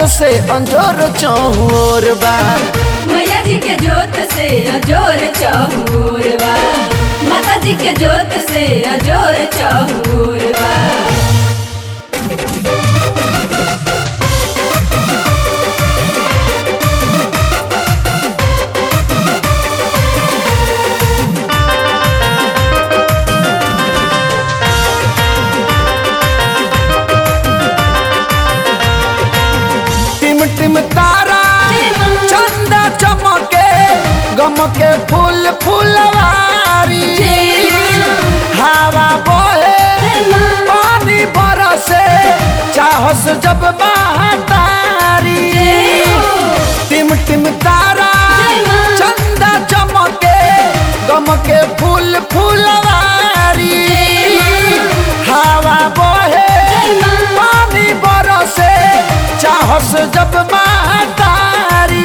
से अंजोर चौर बा मैया जी के जोत से अजोर चहूर बा माता जी के जोत से अजोर चहूर बा टिम टिम तारा चंदा चमके गमके फूल फुलवारी हवा बहे पानी बरसे चाहस जब महतारी टिम टिम तारा चंदा चमके गमके फूल फुलवारी हवा बहे पानी बरसे चाहस जब महतारी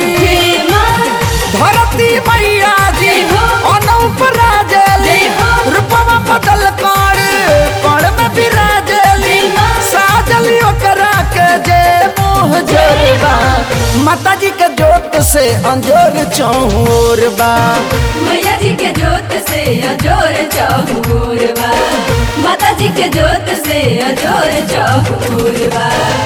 धरती मैया जी अनूप राजेली रूपवा बदल कर कण में विराजेली साजली ओकरा के जे मोह जरबा माता जी के जोत से अंजोर चौर बा मैया जी के जोत से अजोर चहूर बा माता जी के जोत से अजोर चहूर बा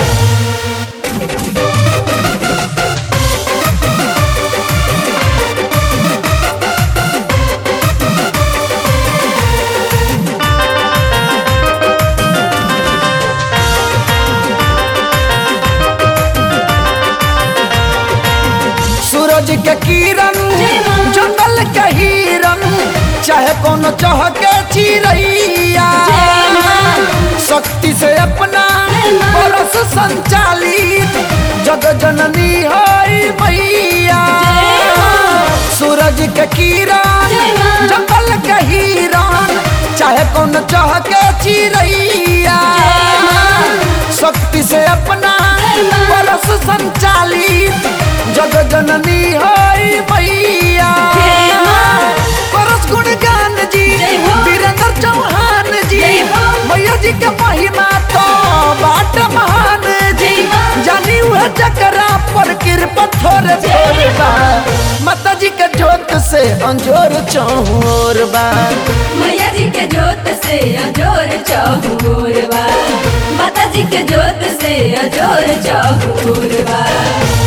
सूरज के किरण जंगल के हिरन चाहे कोनो चहके चिड़ैया शक्ति से अपना बरस संचालित जग जननी हई मैया सूरज के किरण जंगल के हिरन चाहे कोनो चहके चिड़ैया शक्ति से अपना बरस संचालित जग जननी हई मैया परस गुणगान जी जय हो। वीरेंद्र चौहान जी जय हो। मैया जी के महिमा तो बाट महान जी जय हो। जानी वह जकरा पर कृपा थोड़े थोड़े बा माता जी के जोत से अंजोर चौर बा मैया जी के जोत से अजोर चहूर बा माता जी के जोत से अजोर चहूर बा